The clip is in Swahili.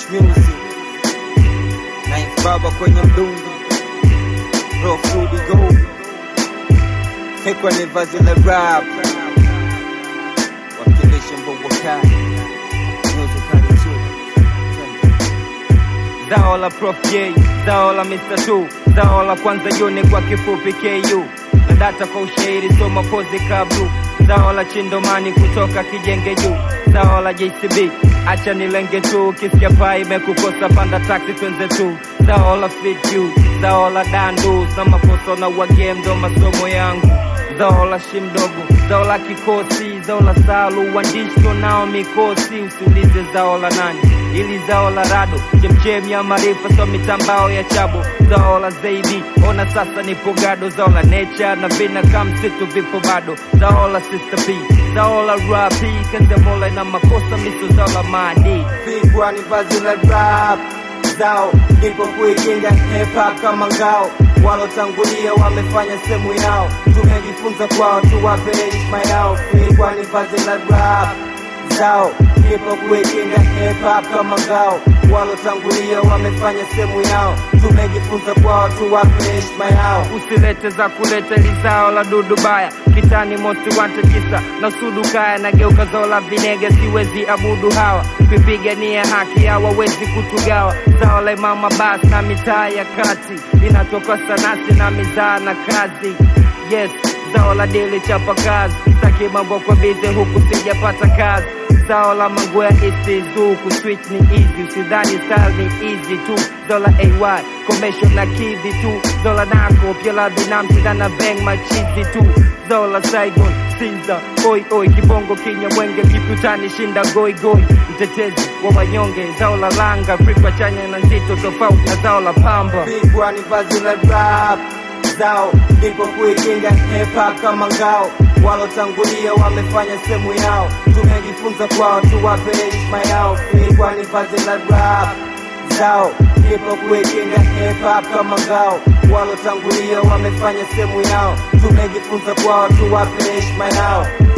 music Ninth baba kwenye mdundo Raw food go Fekwa ni vazi la rap Wakilisha mbongo kali Music kali tu Zao la Prof J, zao la Mr. Two, zao la kwanza yone kwa kifupi KU na data kwa ushairi soma kozi kablu zao la chindomani kutoka kijenge juu zao la JCB acha nilenge tu kisikia paa imekukosa panda taxi twenze tu zao la fit you zao la dandu na makosa na wagem ndo masomo yangu zao la shimdogo zao la kikosi zao la salu uandishi nao mikosi usiulize zao la nani ili zao la rado chemchem ya maarifa so mitambao ya chabo zao la zaidi ona sasa nipo gado zao la nature na vina kamsitu vipo bado zao la sister p zao la rapi kandemola na makosa miso zao la madi pigwa ni vazi la rap zao ndipo kuikinga hip hop kama ngao walotangulia wamefanya sehemu yao tumejifunza kwao tuwape heshima yao pigwa ni vazi la rap zao ndipo kuikinga hip hop kama ngao walotangulia wamefanya sehemu yao tumejifunza kwao tuwape heshima yao usilete za kuleta lizao la dudu baya kitani most wanted kisa na sudu kaya na geuka zao la vinega siwezi abudu hawa kuipigania haki hawawezi kutugawa zao la imama bas na mitaa ya kati inatoka sanasi na mizaa na kazi yes zao la dili chapa kazi saki mambo kwa bize huku sijapata kazi zao la manguo ya istizu kuswitch ni easy usidhani style ni easy tu zao la ay commercial na kivi tu zao la nako pia la binafsi na na bang machizi tu zao la saigon Sinza, oi oi, kibongo kinya mwenge, kiputani shinda goi goi, mtetezi wa wanyonge, zao la langa, Afrika chanya na nzito, tofauti na zao la pamba. Pigwa ni vazi la rap zao, ndipo kuikinga hip hop kama ngao, walotangulia wamefanya sehemu yao, tumejifunza kwao, tuwape heshima yao. Pigwa ni vazi la rap zao, ndipo kuikinga hip hop kama ngao, walotangulia wamefanya sehemu yao, tumejifunza kwao, tuwape heshima yao.